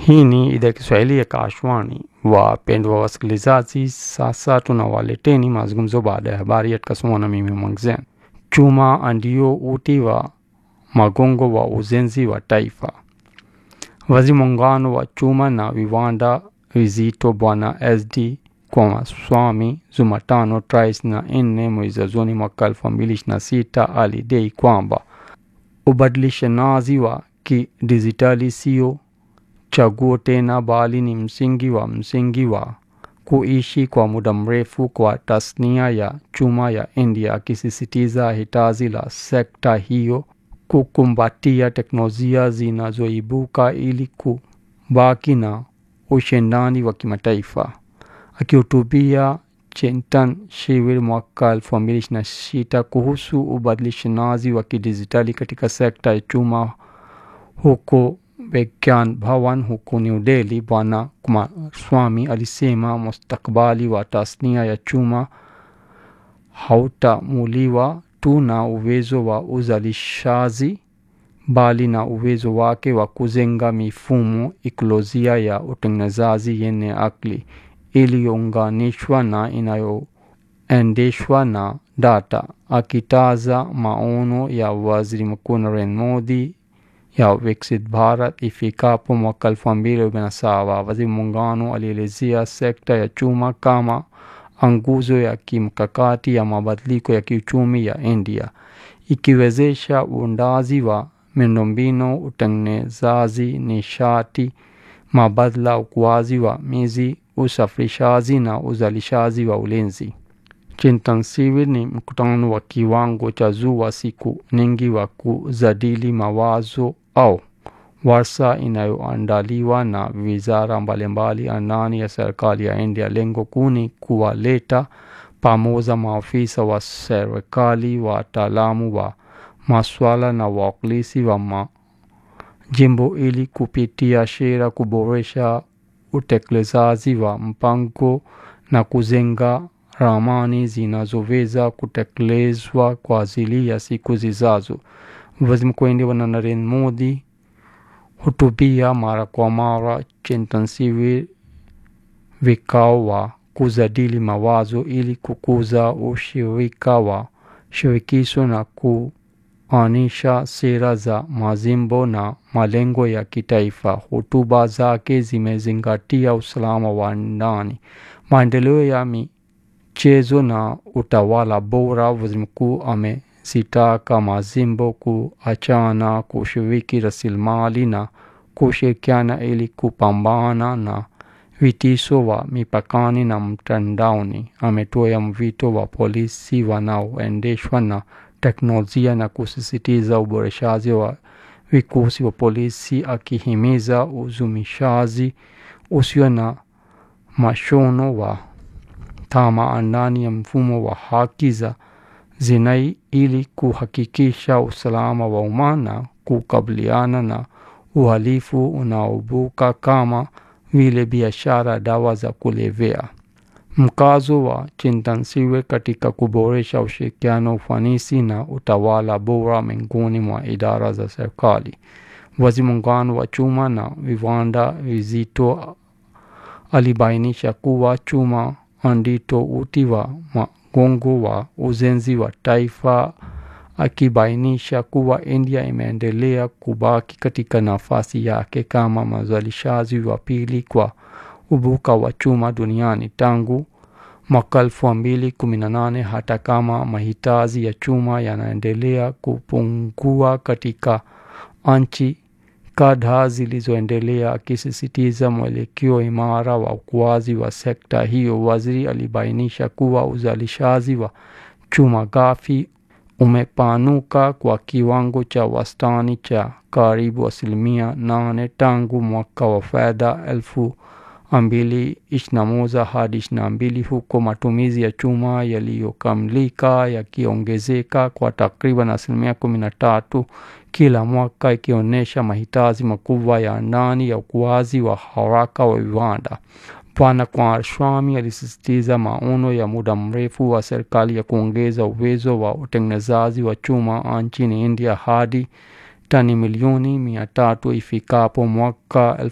Hii ni idhaa ya Kiswahili ya Kashwani. Wapendwa wasikilizaji, sasa tunawaleteni mazungumzo baada ya habari yatakasomwa na mimi Mwangzen. Chuma ndio uti wa magongo wa ujenzi wa taifa. Waziri muungano wa chuma na viwanda vizito Bwana SD Kwamaswamy Jumatano tarehe na nne mwezi wa Juni mwaka elfu mbili ishirini na sita alidai kwamba ubadilishanaji wa kidijitali sio chaguo tena bali ni msingi wa msingi wa kuishi kwa muda mrefu kwa tasnia ya chuma ya India, akisisitiza hitaji la sekta hiyo kukumbatia teknolojia zinazoibuka ili kubaki na ushindani wa kimataifa. Akihutubia Chintan Shivir mwaka elfu mbili ishirini na sita kuhusu ubadilishanaji wa kidijitali katika sekta ya chuma huko Vigyan Bhawan huko New Delhi, Bwana Kumaraswamy alisema mustakabali wa tasnia ya chuma hautamuliwa tu na uwezo wa uzalishaji bali na uwezo wake wa kujenga mifumo ikolojia ya utengenezaji yenye akili iliyounganishwa na inayoendeshwa na data. Akitaja maono ya Waziri Mkuu Narendra Modi ya Viksit Bharat ifikapo mwaka elfu mbili arobaini na saba, waziri muungano alielezea sekta ya chuma kama nguzo ya kimkakati ya mabadiliko ya kiuchumi ya India, ikiwezesha uundaji wa miundombinu, utengenezaji nishati mbadala, ukuaji wa miji, usafirishaji na uzalishaji wa ulinzi. Chintan Shivir ni mkutano wa kiwango cha juu wa siku nyingi wa kujadili mawazo au warsha inayoandaliwa na wizara mbalimbali ndani ya serikali ya India. Lengo kuu ni kuwaleta pamoja maafisa wa serikali, wataalamu wa masuala na wawakilishi wa majimbo ili kupitia sheria kuboresha utekelezaji wa mpango na kujenga ramani zinazoweza kutekelezwa kwa ajili ya siku zijazo. Waziri Mkuu wa India Bwana Narendra Modi hutubia mara kwa mara Chintan Shivir vikao wa kujadili mawazo ili kukuza ushirika wa shirikisho na kuanisha sera za majimbo na malengo ya kitaifa. Hotuba zake zimezingatia usalama wa ndani, maendeleo ya michezo na utawala bora. Waziri mkuu amezitaka majimbo kuachana kushiriki rasilimali na kushirikiana ili kupambana na vitisho wa mipakani na mtandaoni. Ametoa mwito wa polisi wanaoendeshwa na teknolojia na kusisitiza uboreshaji wa vikosi wa polisi, akihimiza uzumishaji usio na mashono wa tama ndani ya mfumo wa haki za jinai ili kuhakikisha usalama wa umma na kukabiliana na uhalifu unaoibuka kama vile biashara dawa za kulevya. Mkazo wa Chintan Shivir katika kuboresha ushirikiano, ufanisi na utawala bora miongoni mwa idara za serikali. Waziri muungano wa chuma na viwanda vizito alibainisha kuwa chuma ndito uti wa magongo wa ujenzi wa taifa, akibainisha kuwa India imeendelea kubaki katika nafasi yake kama mzalishaji wa pili kwa ubuka wa chuma duniani tangu mwaka elfu mbili kumi na nane hata kama mahitaji ya chuma yanaendelea kupungua katika nchi kadhaa zilizoendelea. Akisisitiza mwelekeo imara wa ukuaji wa sekta hiyo, waziri alibainisha kuwa uzalishaji wa chuma ghafi umepanuka kwa kiwango cha wastani cha karibu asilimia nane tangu mwaka wa fedha elfu mbili ishirini na moja hadi ishirini na mbili huko matumizi ya chuma yaliyokamilika yakiongezeka kwa takriban asilimia kumi na tatu kila mwaka, ikionyesha mahitaji makubwa ya ndani ya ukuaji wa haraka wa viwanda. Bwana Kumaraswamy alisisitiza maono ya muda mrefu wa serikali ya kuongeza uwezo wa utengenezaji wa chuma nchini India hadi tani milioni mia tatu ifikapo mwaka